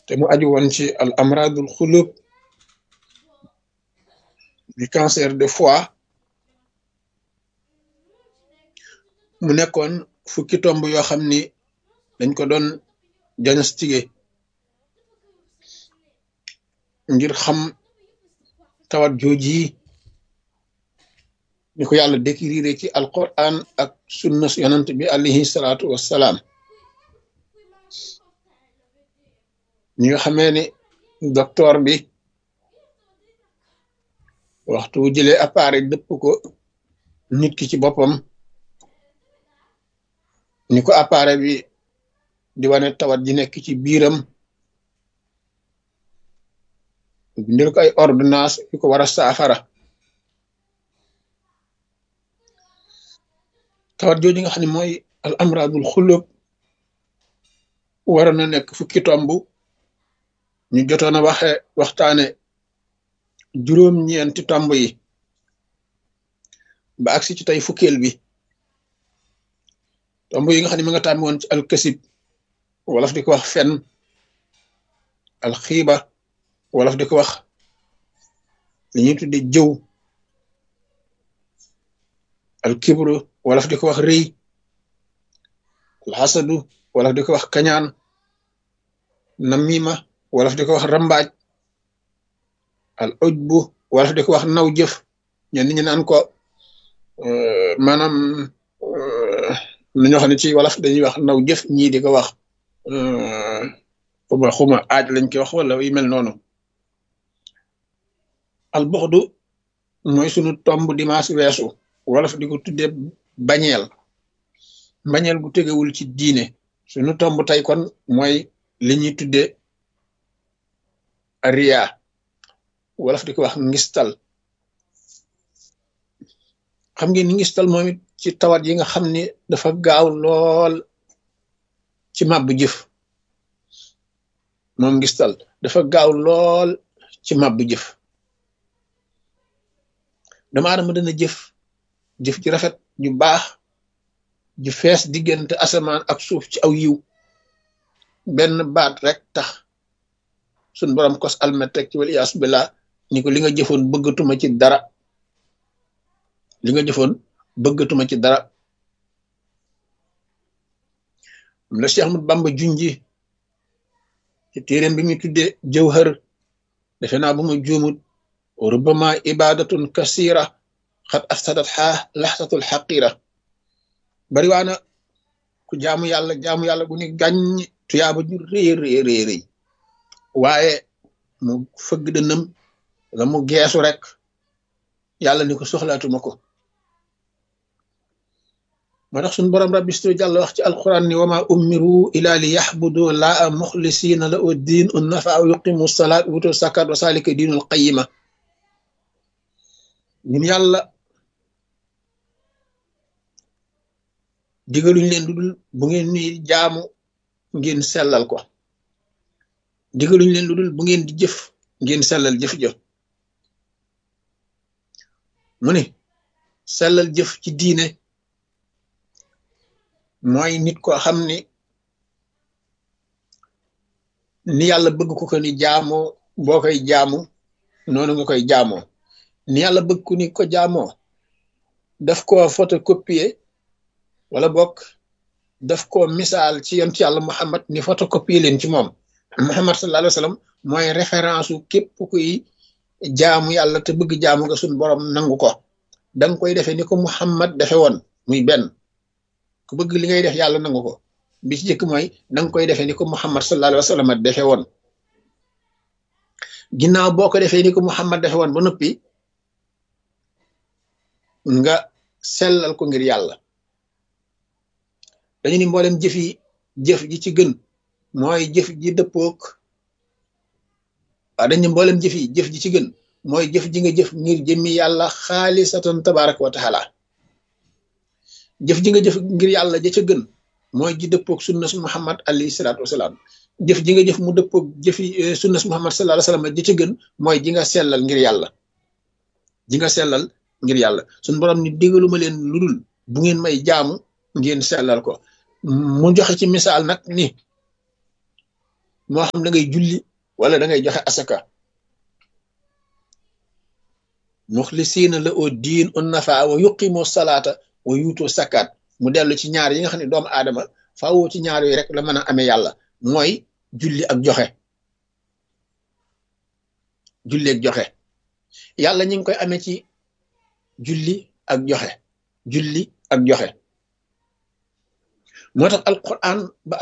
te mu aju woon ci al amradul xulub di cancer de foie mu nekkoon fukki tomb yoo xam ni dañ ko doon diagnostiqué ngir xam tawat jooji ni ko yàlla décrire ci alquran ak sunna yonant bi alayhi salaatu wassalaam ñi nga xamee ni docteur bi waxtu wu jëlee appareil dëpp ko nit ki ci boppam ni ko appareil bi di wane tawat ji nekk ci biiram bindil ko ay ordonnance yu ko war a saafara tawat jooju nga xam ne mooy al amradul xulub waroon na nekk fukki tomb ñu jotoon a waxe waxtaane juróom-ñeenti tomb yi ba agsi ci tey fukkeel bi tomb yi nga xam ne ma nga tàmmi woon ci alkasib wolof di ko wax fen alxiiba wolof di ko wax li ñuy tudde jëw alkibru wolof di ko wax rëy alxasadu wolof di ko wax kañaan namima wolof di ko wax rambaaj al ujbu wolof di ko wax naw jëf ñenn ñi naan ko maanaam lu ñoo xam ne ci wolof dañuy wax naw jëf ñii di ko wax xuma xuma aaj lañ koy wax wala yu mel noonu al buxdu mooy sunu tomb dimanche weesu wolof di ko tuddee bañeel bañeel gu tegewul ci diine sunu tomb tey kon mooy li ñuy tuddee riya wolof di ko wax ngistal xam ngeen ni ngistal moom it ci tawat yi nga xam ni dafa gaaw lool ci màbb jëf moom ngistal dafa gaaw lool ci màbb jëf dama adama dana jëf jëf ji rafet ju baax ju fees diggante asamaan ak suuf ci aw yiw benn baat rek tax suñ borom kos almet rek ci wal iyaasu billah ni ko li nga jëfoon bëggatuma ci dara li nga jëfoon bëggatuma ci dara am la Cheikh Ahmad Bamba junji ci téeréem bi muy tuddee jawhar defe naa bu ma juumut rubama ibadatun kasira xat afsadat xaa laxsatul xaqira bari waana ku jaamu yàlla jaamu yàlla gu ni gàññ tuyaaba ju rëy rëy rëy rëy waaye mu fëgg dënam la mu geesu rek yàlla ni ko soxlaatuma ko moo tax suñu borom rabbistu jàll wax ci alquran ni wama umiru ila li yaxbudu laa muxlisina la u diin un nafa aw yuqimu salaat wutu sakat wa salika diinul qayima ñun yàlla digaluñ leen lu dul bu ngeen ni jaamu ngeen sellal ko digaluñ leen lu dul bu ngeen di jëf ngeen sellal jëf jëf mu ne sellal jëf ci diine mooy nit ko xam ni ni yàlla bëgg ko ko ni jaamoo boo koy jaamu noonu nga koy jaamoo ni yàlla bëgg ku ni ko jaamoo daf ko photocopier wala bokk daf ko misaal ci yonent yàlla Muhammad ni photocopier leen ci moom Muhammad sallallahu alayhi wa sallam mooy référence u képp kuy jaamu yàlla te bëgg jaamu nga suñ borom nangu ko danga koy defee ni ko Muhammad defe woon muy benn ku bëgg li ngay def yàlla nangu ko bi ci jëkk mooy danga koy defee ni ko Muhammad sallallahu alayhi wa sallam defe woon ginnaaw boo ko defee ni ko Muhammad defe woon ba noppi nga sellal ko ngir yàlla dañu ni mboolem jëf yi jëf ji ci gën mooy jëf ji dëppook waaw dañu mboolem jëf yi jëf ji ci gën mooy jëf ji nga jëf ngir jëmmi yàlla xaalisatan tabaraka wa taala jëf ji nga jëf ngir yàlla ja ca gën mooy ji dëppook sunna su muhammad alayhi salaatu wasalaam jëf ji nga jëf mu dëppook jëfi sunna su muhammad sallallahu alayhi wasallam ja ca gën mooy ji nga sellal ngir yàlla ji nga sellal ngir yàlla suñ borom ni digaluma leen lu dul bu ngeen may jaamu ngeen sellal ko mu joxe ci misaal nag ni moo xam da ngay julli wala da ngay joxe asaka muxlisiina la oo diin un nafa wa yuqimu salaata wa yuutu sakaat mu dellu ci ñaar yi nga xam ne doomu aadama faawoo ci ñaar yooyu rek la mën a amee yàlla mooy julli ak joxe julli ak joxe yàlla ñi ngi koy amee ci julli ak joxe julli ak joxe moo tax alquran ba